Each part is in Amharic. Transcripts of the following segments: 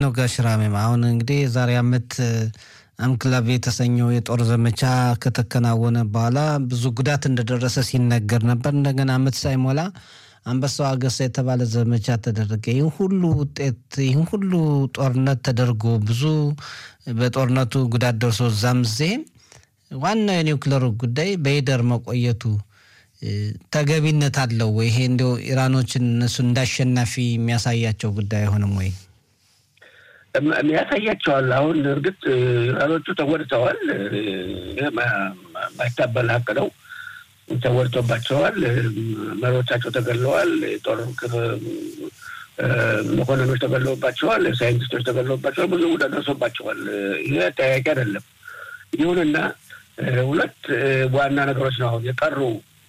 ነው ጋሽ ራሜም? አሁን እንግዲህ የዛሬ ዓመት አምክላቭ የተሰኘው የጦር ዘመቻ ከተከናወነ በኋላ ብዙ ጉዳት እንደደረሰ ሲነገር ነበር። እንደገና ዓመት ሳይሞላ አንበሳው አገሳ የተባለ ዘመቻ ተደረገ። ይህን ሁሉ ውጤት ይህን ሁሉ ጦርነት ተደርጎ ብዙ በጦርነቱ ጉዳት ደርሶ እዛም ዜም ዋናው የኒውክለሩ ጉዳይ በይደር መቆየቱ ተገቢነት አለው ወይ? ይሄ እንዲያው ኢራኖችን እነሱ እንዳሸናፊ የሚያሳያቸው ጉዳይ አይሆንም ወይ? ያሳያቸዋል። አሁን እርግጥ ኢራኖቹ ተጎድተዋል። ማይታበል ሀቅ ነው። ተጎድቶባቸዋል። መሪዎቻቸው ተገለዋል። የጦር መኮንኖች ተገለውባቸዋል። ሳይንቲስቶች ተገለውባቸዋል። ብዙ ጉዳት ደርሶባቸዋል። ይህ ጠያቂ አይደለም። ይሁንና ሁለት ዋና ነገሮች ነው አሁን የቀሩ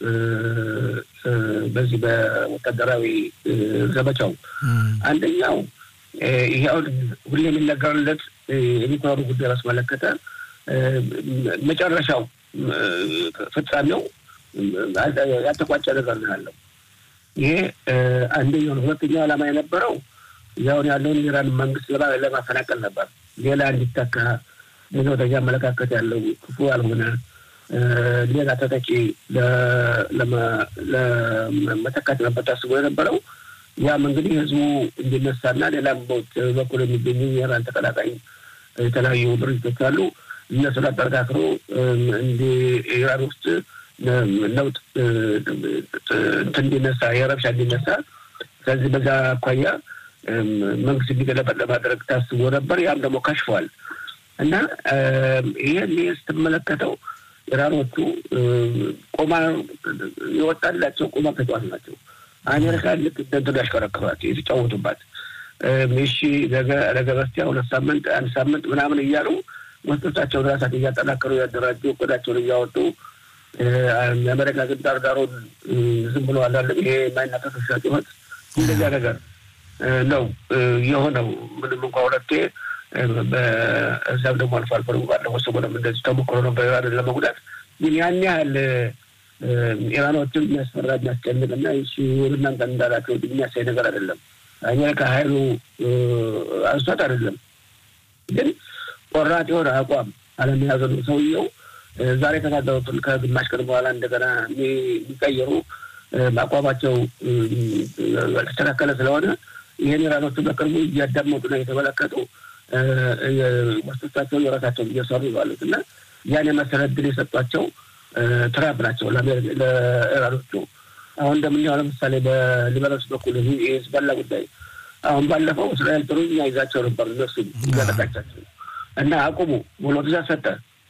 በዚህ በወታደራዊ ዘመቻው አንደኛው ይሄ አሁን ሁሌ የሚነገርለት የኒውክለሩ ጉዳይ ባስመለከተ መጨረሻው ፍጻሜው ያልተቋጨ ነገር ነው ያለው። ይሄ አንደኛው ነው። ሁለተኛው ዓላማ የነበረው ያሁን ያለውን የኢራን መንግስት ለማፈናቀል ነበር። ሌላ እንዲተካ ሌላው አመለካከት ያለው ክፉ ያልሆነ ሌላ ተተኪ ለመተካት ነበር ታስቦ የነበረው። ያም እንግዲህ ህዝቡ እንዲነሳና ሌላም በኩል የሚገኙ የኢራን ተቀላቃይ የተለያዩ ድርጅቶች አሉ። እነሱን አጠረካክሮ እንዲ ኢራን ውስጥ ለውጥ እንዲነሳ የረብሻ እንዲነሳ ስለዚህ በዛ አኳያ መንግስት እንዲገለበጥ ለማድረግ ታስቦ ነበር። ያም ደግሞ ከሽፏል እና ይህን ስትመለከተው ኢራኖቹ ቆማ የወጣላቸው ቁማ ተጫዋች ናቸው። አሜሪካ ልክ እንደንትኑ ያሽከረክሯት የተጫወቱባት እሺ ነገ በስቲያ ሁለት ሳምንት አንድ ሳምንት ምናምን እያሉ መስጦቻቸውን ራሳቸው እያጠናከሩ ያደራጁ እቅዳቸውን እያወጡ የአሜሪካ ግን ዳርዳሩን ዝም ብሎ አላለም። ይሄ የማይናቀስ ውሻ ጩኸት እንደዚያ ነገር ነው የሆነው። ምንም እንኳ ሁለቴ በዛም ደግሞ አልፎ አልፎ ደግሞ ባለፈው ሰሞኑን እንደዚህ ተሞክሮ ነበር ኢራንን ለመጉዳት። ግን ያን ያህል ኢራኖችን የሚያስፈራ የሚያስጨንቅ እና እናንተ እንዳላቸው የሚያሳይ ነገር አይደለም። አሜሪካ ሀይሉ አንሷት አይደለም፣ ግን ቆራጥ የሆነ አቋም አለመያዘ ነው ሰውየው። ዛሬ የተናገሩትን ከግማሽ ቀን በኋላ እንደገና የሚቀየሩ አቋማቸው ያልተስተካከለ ስለሆነ ይህን ኢራኖቹ በቅርቡ እያዳመጡና እየተመለከቱ መስቶቻቸውን የራሳቸውን እየሰሩ ባሉት እና ያን የመሰለ እድል የሰጧቸው ትራምፕ ናቸው ለኢራኖቹ። አሁን እንደምናየው ለምሳሌ በሊባኖስ በኩል የሂዝቦላ ጉዳይ አሁን ባለፈው እስራኤል ጥሩ እኛ ይዛቸው ነበር እነሱ እያጠቃቻቸው እና አቁሙ ብሎ ትእዛዝ ሰጠ።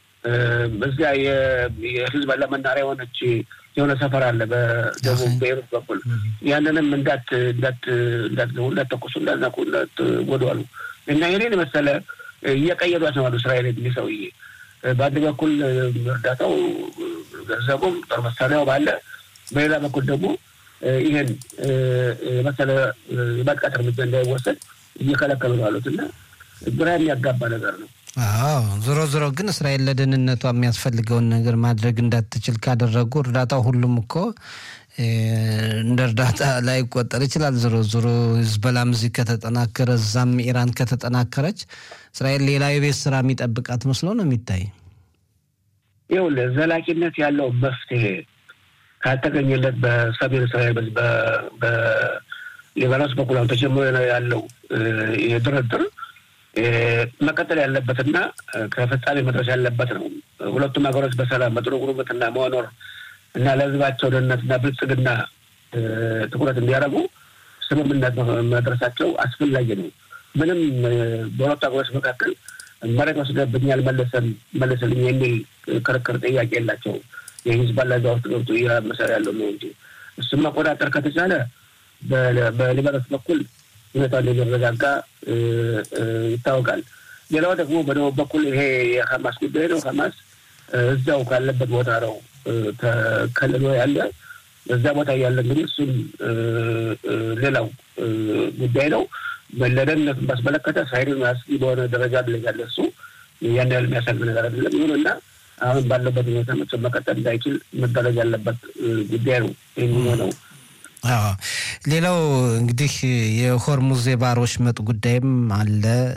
በዚያ የሂዝቦላ መናሪያ የሆነች የሆነ ሰፈር አለ በደቡብ ቤይሩት በኩል ያንንም እንዳት እንዳት እንዳትገቡ እንዳትተኩሱ እንዳትነኩ እንዳትጎዱ አሉ እና ይህንን መሰለ እየቀየዷቸው አሉ እስራኤል የሚል ሰውዬ በአንድ በኩል እርዳታው ገንዘቡም ጦር መሳሪያው ባለ በሌላ በኩል ደግሞ ይህን መሰለ የማጥቃት እርምጃ እንዳይወሰድ እየከለከሉ ነው አሉት እና ግራ የሚያጋባ ነገር ነው። አዎ ዞሮ ዞሮ ግን እስራኤል ለደህንነቷ የሚያስፈልገውን ነገር ማድረግ እንዳትችል ካደረጉ እርዳታው ሁሉም እኮ እንደ እርዳታ ላይ ይቆጠር ይችላል። ዞሮ ዞሮ ህዝበላም እዚህ ከተጠናከረ እዛም ኢራን ከተጠናከረች እስራኤል ሌላ የቤት ስራ የሚጠብቃት መስሎ ነው የሚታይ። ይኸውልህ ዘላቂነት ያለው መፍትሄ ካልተገኘለት በሰሜን እስራኤል በሊባኖስ በኩል አሁን ተጀምሮ ያለው የድርድር መቀጠል ያለበትና ከፍጻሜ መድረስ ያለበት ነው። ሁለቱም ሀገሮች በሰላም በጥሩ ጉርብትና መኖር እና ለህዝባቸው ደህንነትና ብልጽግና ትኩረት እንዲያደርጉ ስምምነት መድረሳቸው አስፈላጊ ነው። ምንም በሁለቱ ሀገሮች መካከል መሬት ወስደብኛል መለሰን መለሰልኝ የሚል ክርክር ጥያቄ የላቸውም። የሂዝቦላ እዛ ውስጥ ገብቶ እያመሰረ ያለው ነው እንጂ እሱም መቆጣጠር ከተቻለ በሊባኖስ በኩል ሁኔታ እንደሚረጋጋ ይታወቃል። ሌላው ደግሞ በደቡብ በኩል ይሄ የሀማስ ጉዳይ ነው። ሀማስ እዛው ካለበት ቦታ ነው ተከልሎ ያለ እዛ ቦታ ያለ እንግዲህ እሱም ሌላው ጉዳይ ነው። ለደህንነቱን ባስመለከተ ሳይድን አስጊ በሆነ ደረጃ ላይ ያለ እሱ ያን ያህል የሚያሰግ ነገር አይደለም። ይሁንና አሁን ባለበት ሁኔታ መቼም መቀጠል እንዳይችል መደረግ ያለበት ጉዳይ ነው የሚሆነው። ሌላው እንግዲህ የሆርሙዝ የባህር ወሽመጥ ጉዳይም አለ።